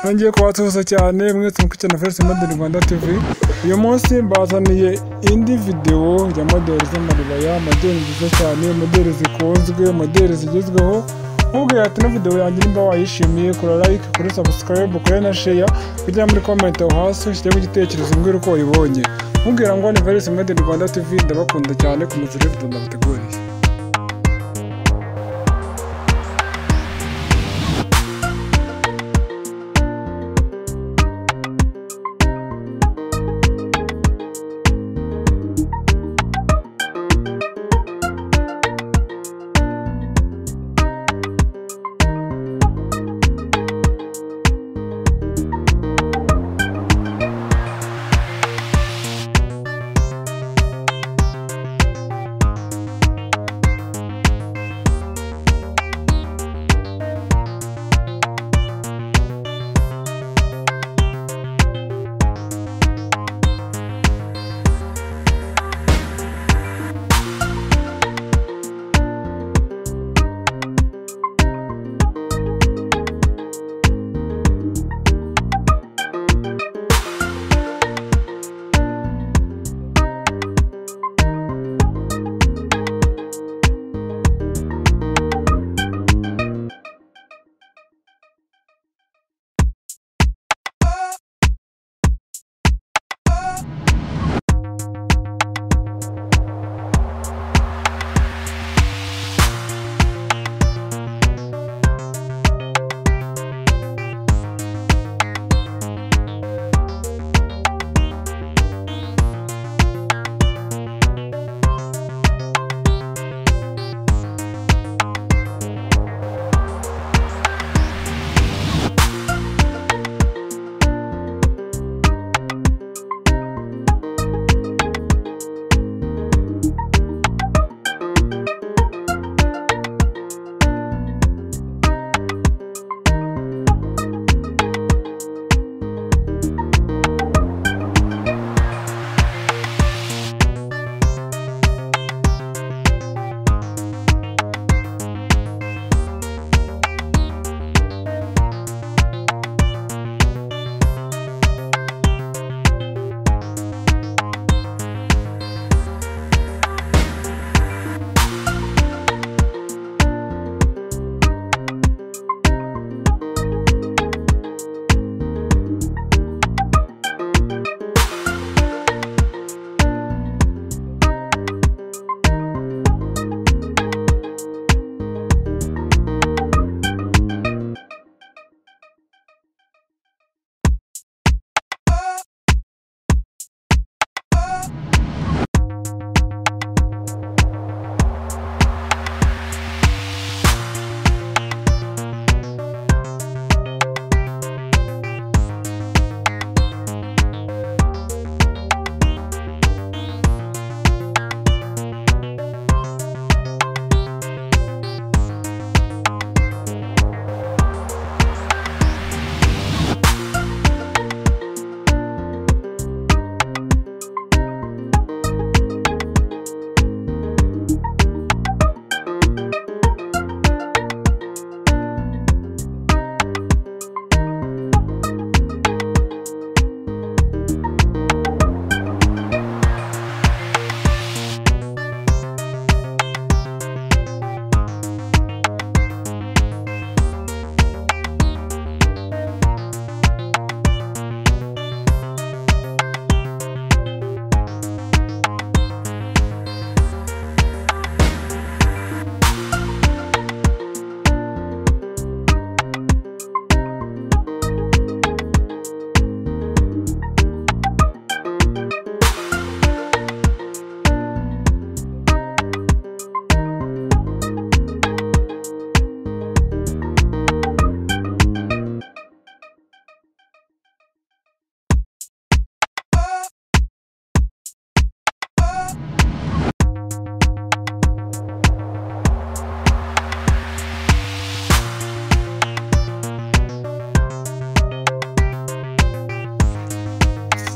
nongeye kubasuhuza cyane mwese mukurikiye na Felix Model Rwanda TV uyu munsi mbazaniye indi videwo ya modeli z'amaribaya modeli nziza cyane modeli zikunzwe modeli zigezweho nkubwira ati ino videwo yanjye nimba wayishimiye kora like kuri subscribe kuri na share kujya muri comment aho hasi ushyiremo igitekerezo mbwira uko wayibonye mubwira ngo ni Felix Model Rwanda TV ndabakunda cyane ku muzire video ndabateguriye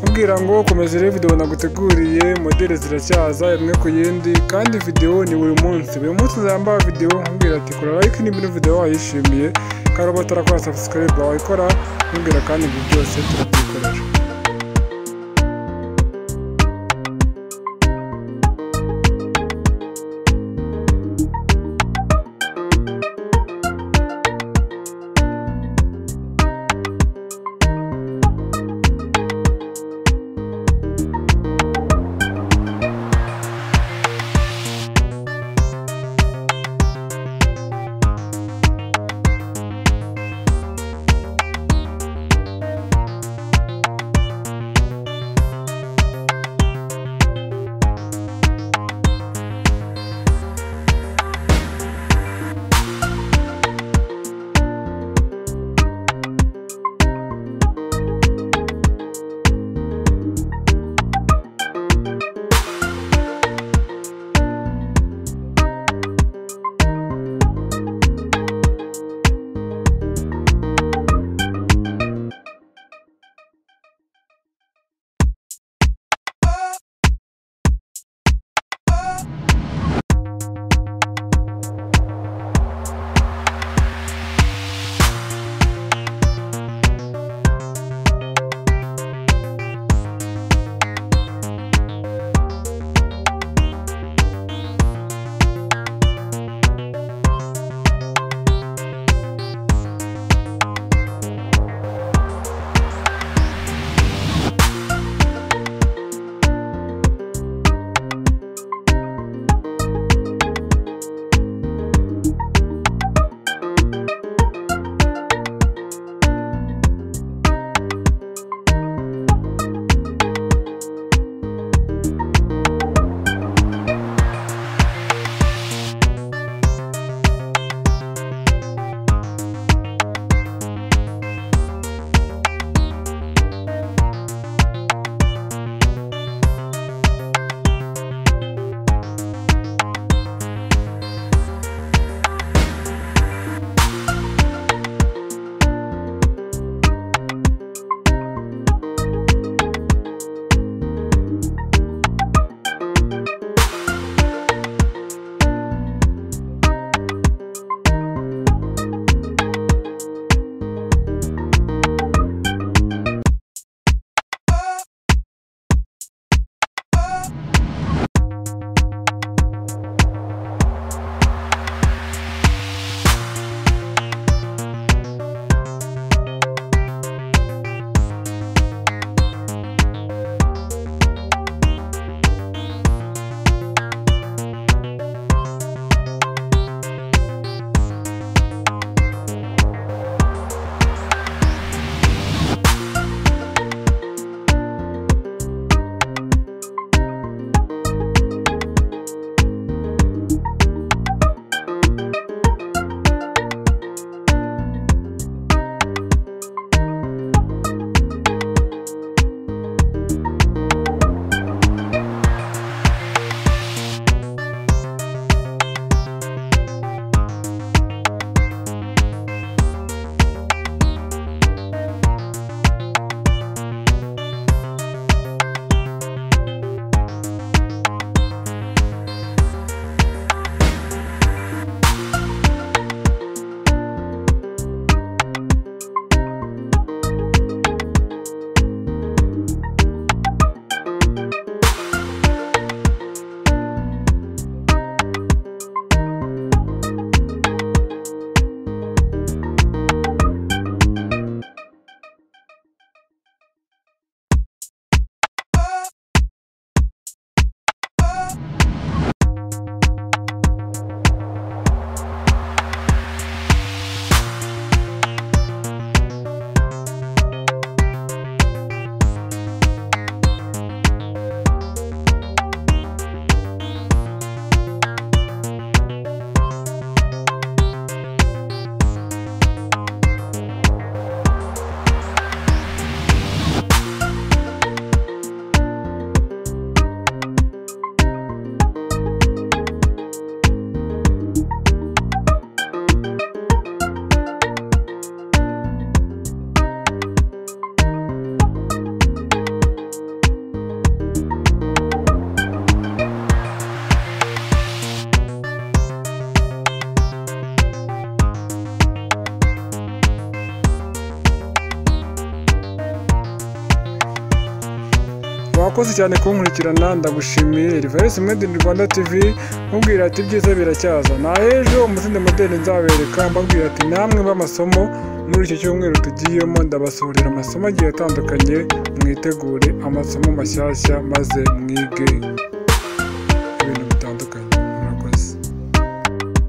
kugira ngo komeza urebe videwo naguteguriye modeli ziracyaza imwe ku yindi kandi videwo ni buri munsi buri munsi nzambara videwo nkubwira ati kora like niba ino videwo wayishimiye karabo utarakora subscribe wayikora nkubwira kandi ibyo byose turabyikoresha wakoze cyane kunkurikirana ndagushimiye Reverse Made in Rwanda TV mubwira ati ibyiza biracyaza na ejo umuzindi modeli nzabereka mbabwira ati namwe b'amasomo muri iki cyumweru tugiyemo ndabasohorera amasomo agiye atandukanye mwitegure amasomo mashyashya maze mwige